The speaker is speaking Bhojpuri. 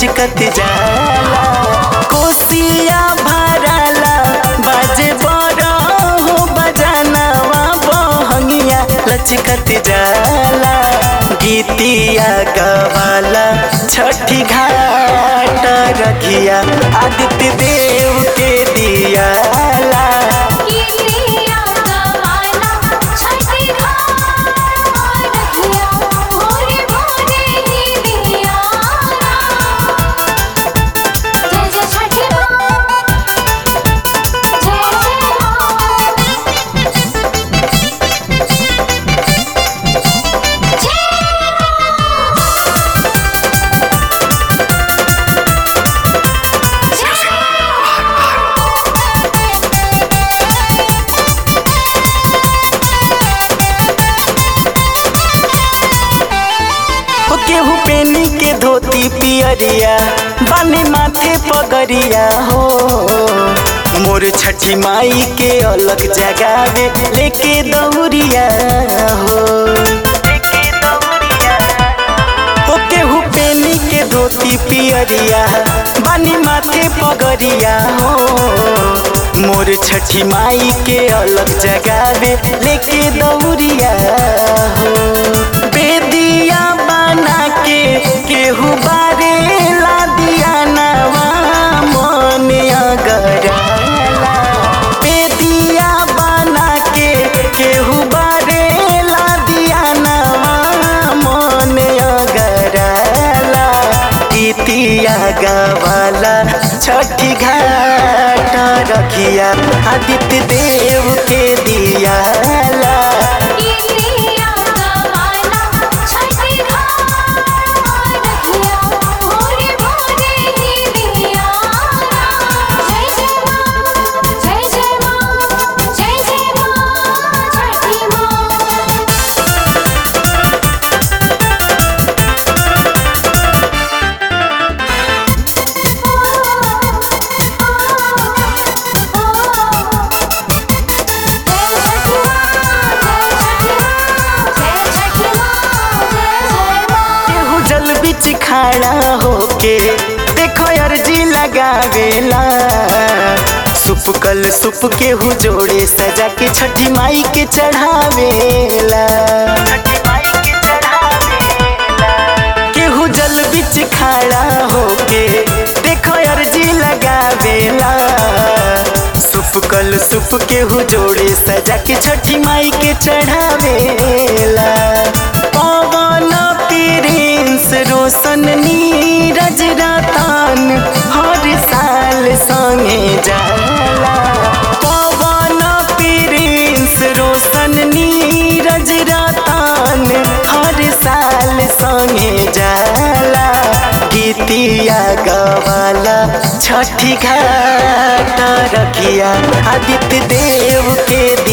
लचकत जाला कोसिया भराला बाजे बड़ा हो बजानवा बहंगिया लचकत जाला गीतिया गवाला छठी घाट रखिया आदित्य देव के दियाला गिरिया गवाला छठी घाट रखिया भोरे भोरे ही दियारा जय जय छठी माँ जय जय हो केहू पेनी के धोती पियरिया बाने माथे पगरिया हो मोर छठी माई के अलग जगावे लेके दौरिया हो हो केहू पेनी के धोती पियरिया बानी माथे पगरिया हो मोर छठी माई के अलग जगावे लेके दौरिया हो बेदिया बना के केहू बारे ला दिया नवा मन अगराला बेदिया बना के केहू बारे ला दिया नवा मन अगराला गीतिया गवाला छठी घाट रखिया आदित्य देव के दियाला गिरिया गवाला छठी घाट रखिया भोरे भोरे ही दियारा जय जय माँ जय जय माँ जय जय माँ छठी माँ केहू जल बिच खाड़ा होके देखो अर्जी लगावेला सुप कल सुप केहू जोड़े सजा के छठी माई के चढ़ावेला केहू जल बिच खाड़ा होके देखो अर्जी लगावेला सुप कल सुप केहू जोड़े सजा के छठी माई के चढ़ावेला पवन प्रिंस रोशन नीरज रतन हर साल संगे जाला पवन प्रिंस रोशन नीरज रतन हर साल संगे जाला गीतिया गवाला छठी घाट रखिया आदित्य देव के